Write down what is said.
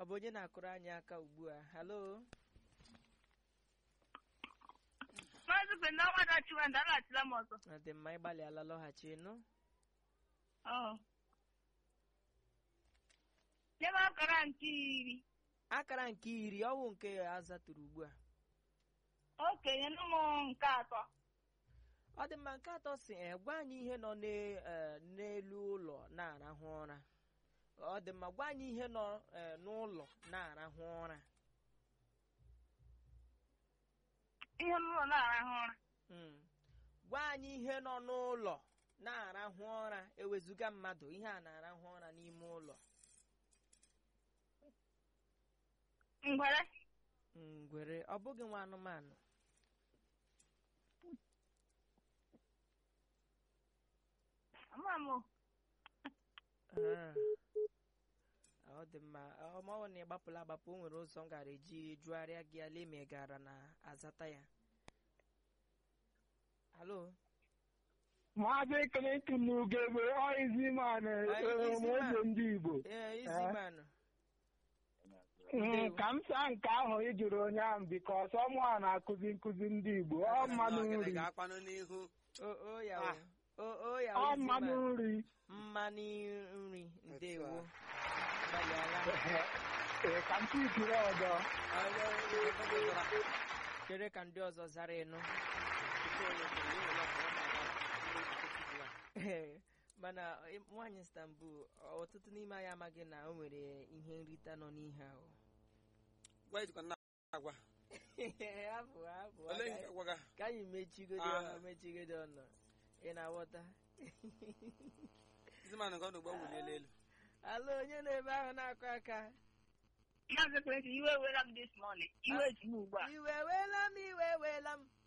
ọ bụ onye na-akụrụ anyị aka ugbu a halo Maazị Bendawa Dachiwanda alaghachila m ọzọ. ọ dị mma ịgbalịala lọghachi nụ Ọ. Nye m akara nke iri. akara nke iri ọwụ nke azatụrụ ugbu a Okenye nụ m nke atọ. ọ dị mma nke atọ si "Eh, gwa anyị ihe nọ n'e- eh, n'elu ụlọ na-arahụ ụra ọ dị mma gwa anyị ihe nọ eh, n'ụlọ na-arahụ ụra Ihe n'ụlọ na-arahụ ụra. Mm. gwa anyị ihe nọ n'ụlọ na-arahụ ụra ewezuga mmadụ ihe a na-arahụ ụra n'ime ụlọ Ngwere. ngwere ọ bụghị nwa anụmanụ Ama m. o. Ah. ọ dị mma ọmọwụ na ịgbapụla agbapụ o nwere ụzọ m gara eji jụgharịa gị ala ime gara na azata ya halo Maazị Clinton Ugegbe Oiziman Eziman. eze ndị Igbo ee izimanụ Mm, ka m saa nke ahụ ị jụrụ onye ahụ bikọs ọmụ a na-akụzi nkụzi ndị Igbo ọ mmanụ nri ga-akpanụ n'ihu o o ya Ah. o o ya ọ o mmanụ Iziman. nri mmanụ nri ndewo a. gbalịala Ee, ka m tikiri ọzọ chere ka ndị ọzọ zara ịnụ Ee, mana ị- nwaanyị Istanbul ọtụtụ n'ime anyị amaghị na o nwere ihe nrita nọ n'ihe ahụ gwa ejikwa na agwa Hapụ, hapụ, olee ka- ihe agwaga ka anyị mechigodo Ah. mechigodo ọnụ ị na-aghọta izimanụ nke ọ n'ugbo wuliela elu ala onye nọ ebe ahụ na-akụ aka Maazị Clinton, iwe ewela m this morning. Iwe ji m ugbu a. iwe weela m iwe weela m